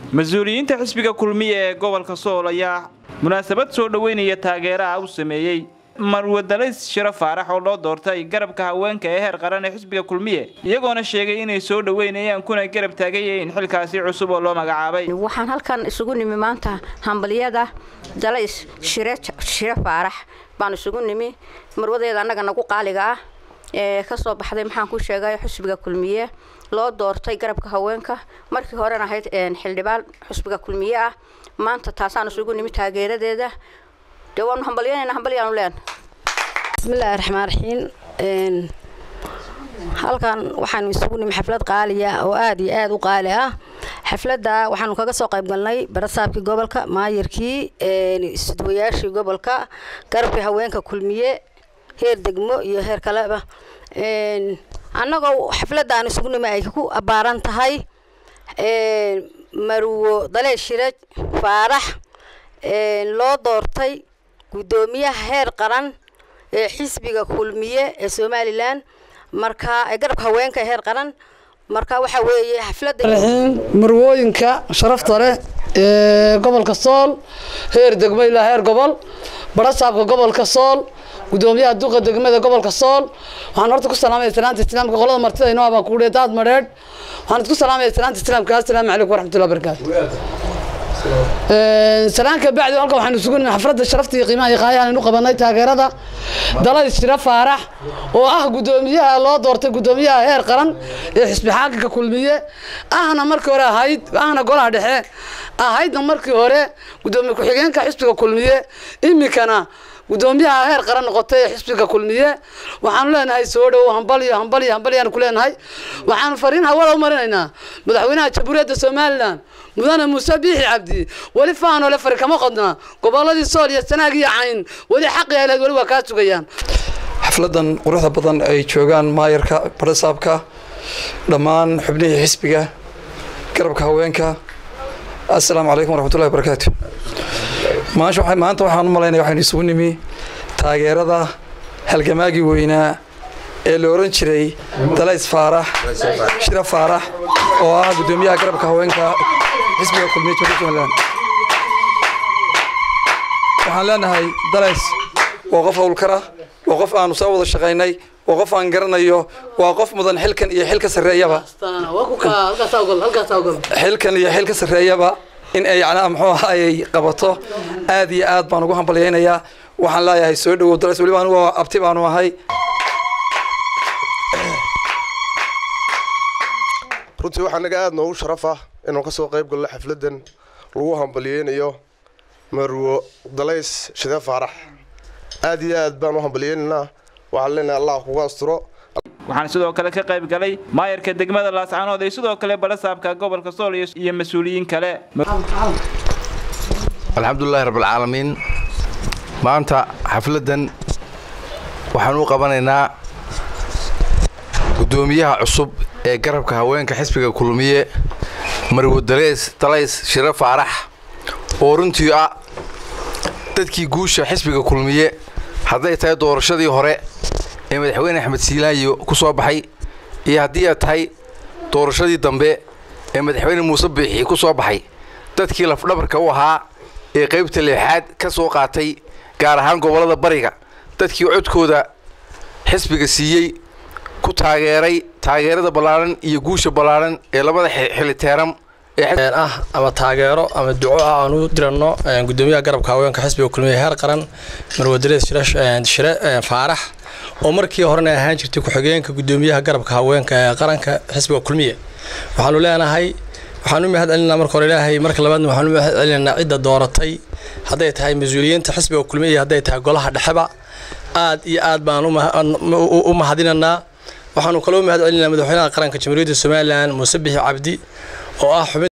mas-uuliyiinta xisbiga kulmiye ee gobolka sool ayaa munaasabad soo dhoweynaya taageeraha u sameeyey marwadalays shiro faarax oo loo doortay garabka haweenka ee heer qaran ee xisbiga kulmiye iyagoona sheegay inay soo dhoweynayaan kuna garab taagayihiin xilkaasi cusub oo loo magacaabay waxaan halkan isugu nimi maanta hambalyada dalays shire shire faarax baan isugu nimi marwadeeda annaga nagu qaaliga ah ee kasoo baxday maxaan ku sheegay xusbiga kulmiye loo doortay garabka haweenka markii horena ahayd xildhibaan xusbiga kulmiye ah maanta taasaan isugu nimi taageeradeeda dee waanu hambalyanayna hambalyaanu leen bismillaahi raxmaan raxiim halkan waxaanu isugu nimi xaflad qaaliya oo aada iyo aada u qaali ah xafladda waxaanu kaga soo qayb galnay barasaabkii gobolka maayirkii isduwayaashii gobolka garabkii haweenka kulmiye heer degmo iyo heer kaleba annagoo xafladaan isugu nimi ay ku abbaaran tahay marwo dalee shiraj faarax loo doortay guddoomiyaha heer qaran ee xisbiga kulmiye ee somalilan marka garabka haweenka heer qaran marka waxa weeye xafladda marwooyinka sharafta leh ee gobolka sool heer degmo ilaa heer gobol barasaabka gobolka sool gudoomiyaha duqa degmada gobolka sool waxaan horta ku salaamaya salaanta islaamka qolada martida inoo abaa kuudhe daad madheedh waxaan isku salaamaya salaanta islaamka assalaamu calaykum waraxmatullahi wabarakaatu salaanka bacdi halkan waxaanu isugu nimi xafladda sharafta iyo qiimaha iyo qaayahan inu qabanay taageerada dalay shiro faarax oo ah guddoomiyaha loo doortay guddoomiyaha heer qaran ee xisbi xaakinka kulmiye ahna markii hore ahayd ahna golaha dhexe ahaydna markii hore guddoomiye ku-xigeenka xisbiga kulmiye iminkana guddoomiyaha heer qaran noqotay ee xisbiga kulmiye waxaanu leenahay soo dhow hambaliyo hambaliyo hambaliyaanu ku leenahay waxaanu fariin hawada u marinaynaa madaxweynaha jamhuuriyadda somalilan mudane muuse biixi cabdi weli faanole fari kama qodna goboladii sool iyo sanaag iyo cayn weli xaqi ahleed weli waa kaa sugayaan xafladan quruxda badan ay joogaan maayarka barasaabka dhammaan xubnihii xisbiga garabka haweenka assalaamu calaykum waraxmatullahi wabarakaatu maanta waxaan u malaynaya waxaynu isugu nimi taageerada halgamaagii weynaa ee la oran jiray dalays faarax shira faarax oo ah guddoomiyaha garabka haweenka xisbiga kulmiye jamhuuriyadda somaliland waxaan leenahay dalays waa qof howlkara waa qof aanu soo wada shaqaynay waa qof aan garanayo waa qof mudan xilkan iyo xilka sarreeyaba xilkan iyo xilka sarreeyaba in ay yacnaa muxuu ahaayey qabato aad iyo aad baan ugu hambalyaynayaa waxaan leeyahay soo dhowow dalays weliba anigu abti baanu ahay runtii waxaa naga aada noogu sharaf ah inaan ka soo qayb galno xafladdan lagu hambalyeynayo marwo dalays shide faarax aad iyo aad baan u hambalyeynaynaa waxaan leenahay allah kuga asturo waxaan sidoo kale ka qayb galay maayarka degmada laascaanood ee sidoo kale barasaabka gobolka sool iyo mas-uuliyiin kale alxamdulilahi rabbilcaalamiin maanta xafladdan waxaan u qabanaynaa guddoomiyaha cusub ee garabka haweenka xisbiga kulmiye marwo daleys dalays shiro faarax oo runtii ah dadkii guusha xisbiga kulmiye hadday tahay doorashadii hore ee madaxweyne axmed siilaanyo ku soo baxay iyo haddii ay tahay doorashadii dambe ee madaxweyne muuse biixi ku soo baxay dadkii lafdhabarka u ahaa ee qaybta leexaad ka soo qaatay gaar ahaan gobollada bariga dadkii codkooda xisbiga siiyey ku taageeray taageerada ballaaran iyo guusha ballaaran ee labada xiliteeram ah ama taageero ama duco ah aan u diranno guddoomiyaha garabka haweenka xisbiga kulmiye heer qaran marwadaleed shire faarax oo markii horena ahaan jirtay ku-xigeenka guddoomiyaha garabka haweenka ee qaranka xisbiga kulmiye waxaanu leenahay waxaan u mahad celinaa marka hore ilaahay marka labaadna waxaan u mahad celinaynaa cidda dooratay hadday tahay mas-uuliyiinta xisbiga kulmiye iyo hadday tahay golaha dhexeba aad iyo aad baan u mahadinaynaa waxaanu kaloo mahad celinaa madaxweynaha qaranka jamhuuriyadda somalilan muuse bixi cabdi oo ah xubin